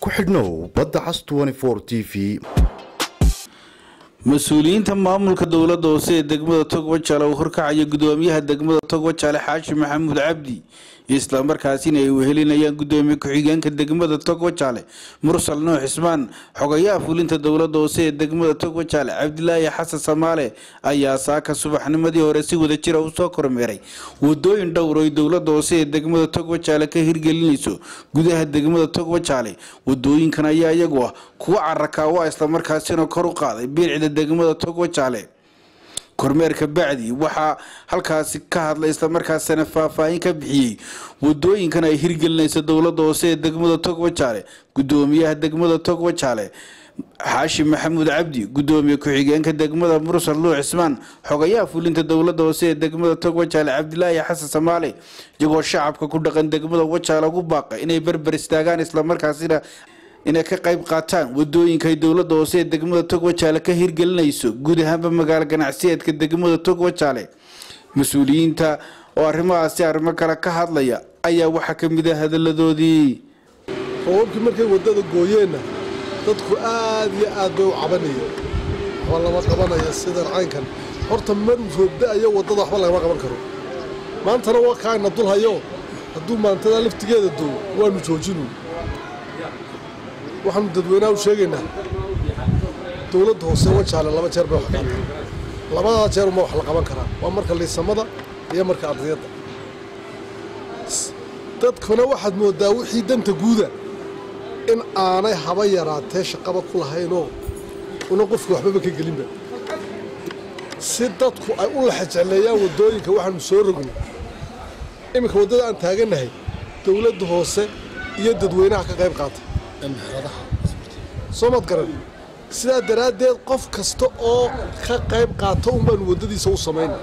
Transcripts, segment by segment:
ku xidhnow badda cas t v mas-uuliyiinta maamulka dowladda hoose ee degmada togwajaale uu horkacaya gudoomiyaha degmada togwajaale xaashi maxamuud cabdi islamarkaasina ay wehelinayaan gudoomiye ku-xigeenka degmada togwajaale mursal nuux cismaan xogayaha fulinta dowladda hoose ee degmada togwajaale cabdilaahi xasan samaale ayaa saaka subaxnimadii hore si wada jira u soo kormeeray wadooyin dhowr oy dowladda hoose ee degmada togwajaale ka hirgelinayso gudaha degmada togwajaale wadooyinkan ayaa iyagu ah kuwa carakaawa islamarkaasina kor u qaaday biicda degmada togwajaale kormeerka bacdi waxaa halkaasi ka hadlay islamarkaasina faahfaahin ka bixiyey wadooyinkan ay hirgelinaysa dowladda hoose ee degmada togwajaale gudoomiyaha degmada togwajaale xaashi maxamuud cabdi gudoomiye ku-xigeenka degmada mursal nuux cismaan xogayaha fulinta dowladda hoose ee degmada togwajaale cabdilaahi xasan samaale iyagoo shacabka ku dhaqan degmada wajaale ugu baaqa inay berber istaagaan islamarkaasina inay ka qayb qaataan wadooyinka ay dowladda hoose ee degmada togwajaale ka hirgelinayso guud ahaanba magaalo ganacsiyeedka degmada togwajaale mas-uuliyiinta oo arrimahaasi arrimo kale ka hadlaya ayaa waxaa ka mid ah hadaladoodii roobabkii markay waddada gooyeenna dadku aad iyo aad bay u cabanayeen waxba lama qabanaya sidan caynkan horta maruu roobda-ayo waddada waxba lagama qaban karo maantana waa kaagna dulhayo hadduu maantadaa laftigeeda doo waanu joojinu waxaanu dadweynaha u sheegaynaa dowladda hoose wajaale laba jeer bay wax qaata labadaa jeer uma wax la qaban karaa waa marka liisamada iyo marka ardiyadda dadkuna waxaad mooddaa wixii danta guuda in aanay haba yaraatee shaqaba ku lahaynoo una qofka waxbaba ka gelinba si dadku ay u laxajecleeyaan waddooyinka waxaanu soo rognay iminka waddada aan taagannahay dowladda hoose iyo dadweynaha ka qayb qaata soo maad garan sidaa daraaddeed qof kasta oo ka qayb qaato un baanu waddadiisa u samayna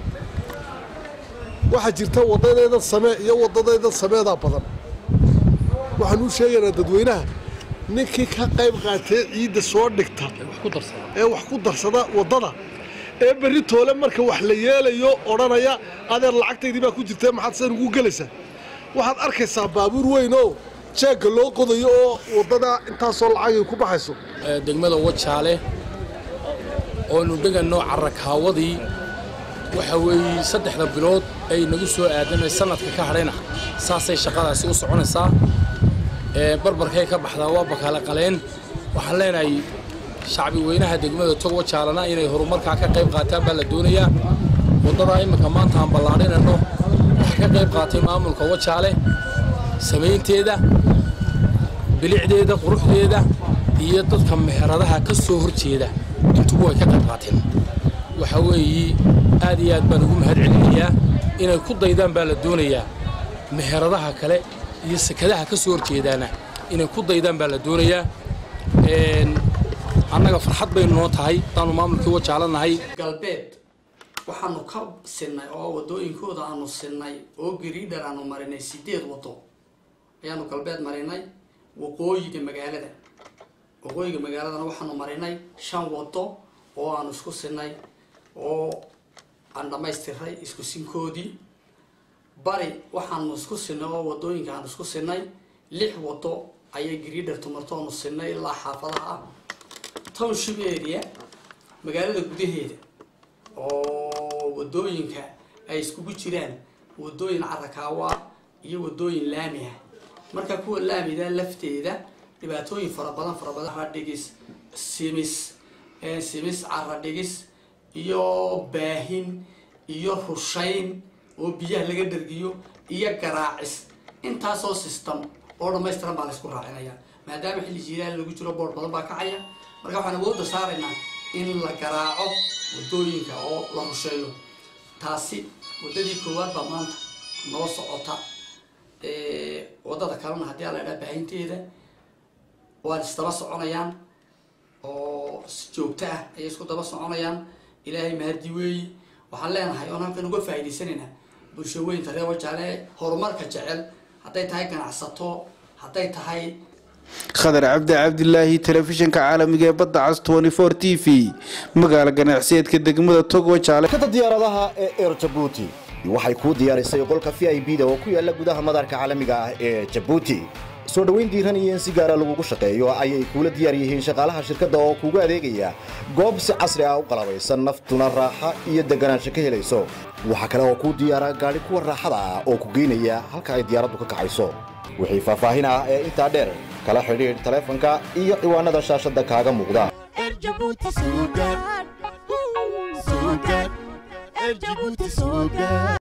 waxaa jirta waddadeedan samee iyo waddadeedan sameedaa badan waxaan u sheegaynaa dadweynaha ninkii ka qayb qaatee ciidda soo dhigta ee wax ku darsada waddada ee berri toole marka wax la yeelayo odhanaya adeer lacagtaydii baa ku jirtee maxaad sidan ugu gelaysaa waxaad arkaysaa baabuur weyn oo jeegga loo qodayo oo waddada intaasoo lacagay ku baxayso degmada wajaale oonu dheganno carakaawadii waxa weeye saddexda bilood ay nagu soo aadan sanadka ka hadhayna saasay shaqadaasi u soconaysaa barbarkay ka baxdaa waa bakaale qaleen waxaan leenahay shacbi weynaha degmada tog wajaalena inay horumarkaa ka qayb qaataan baa la doonayaa waddadaa imminka maanta aan ballaadhinayno waxaa ka qayb qaatay maamulka wajaale samaynteeda bilicdeeda quruxdeeda iyo dadka meheradaha ka soo hor jeeda intugu way ka qayb qaateen waxa weeye aad iyo aad baan ugu mahad celinayaa inay ku daydaan baa la doonayaa meheradaha kale iyo sekadaha ka soo horjeedaana inay ku daydaan baa la doonayaa annaga farxad baynu noo tahay hadaanu maamulkii wajaalanahay galbeed waxaanu ka sinnay oo waddooyinkooda aanu sinnay oo gariidhar aanu marinay sideed waddo ayaanu galbeed marinay waqooyiga magaalada waqooyiga magaaladana waxaanu marinay shan waddo oo aanu isku sinay oo aan dhammaystiray isku sinkoodii bari waxaanu isku sinay oo waddooyinka aanu isku sinay lix waddo ayay gariidhar tumarto aanu sinay ilaa xaafadaha ah township area magaalada gudaheeda oo waddooyinka ay iskugu jiraan waddooyin carakaawa iyo waddooyin laami ah marka kuwa laamida lafteeda dhibaatooyin fara badan fara badan radhigis simis simis caradhigis iyo baahin iyo rushayn oo biyaha laga dhargiyo iyo garaacis intaasoo system oo dhammaystiran baa la isku raacinaya maadaama xilli jiilaal lagu jiro boor badan baa kacaya marka waxaan awoodda saaraynaa in la garaaco waddooyinka oo la rusheeyo taasi waddadii koowaad baa maanta noo socota waddada kalena haddii a la idhaha baahinteeda waan isdaba soconayaan oo si joogto ah ayay isku daba soconayaan ilaahay mahadi weeyi waxaan leenahay oon halkan uga faa'iidaysanaynaa bulshaweynta reer wajaale horumarka jecel hadday tahay ganacsato hadday tahay khadar cabdi cabdilaahi telefishinka caalamiga ee badda cas t v magaala ganacsiyeedka degmada togwajaale kada diyaaradaha ee eer jabuuti waxay kuu diyaarisay qolka v i b da oo ku yaala gudaha madaarka caalamiga ah ee jabuuti soo dhoweyn diiran iyo in si gaara lagugu shaqeeyo ayay kuula diyaar yihiin shaqaalaha shirkadda oo kuugu adeegaya goob si casri ah u qalabaysan naftuna raaxa iyo deganaansho ka helayso waxaa kale oo kuu diyaara gaadhi kuwa raaxada ah oo ku geynaya halka ay diyaaraddu ka kacayso wixii faahfaahin ah ee intaa dheer kala xidhiidh taleefanka iyo ciwaanada shaashadda kaaga muuqda Erjabuuti Suugaan. Suugaan. Erjabuuti Suugaan.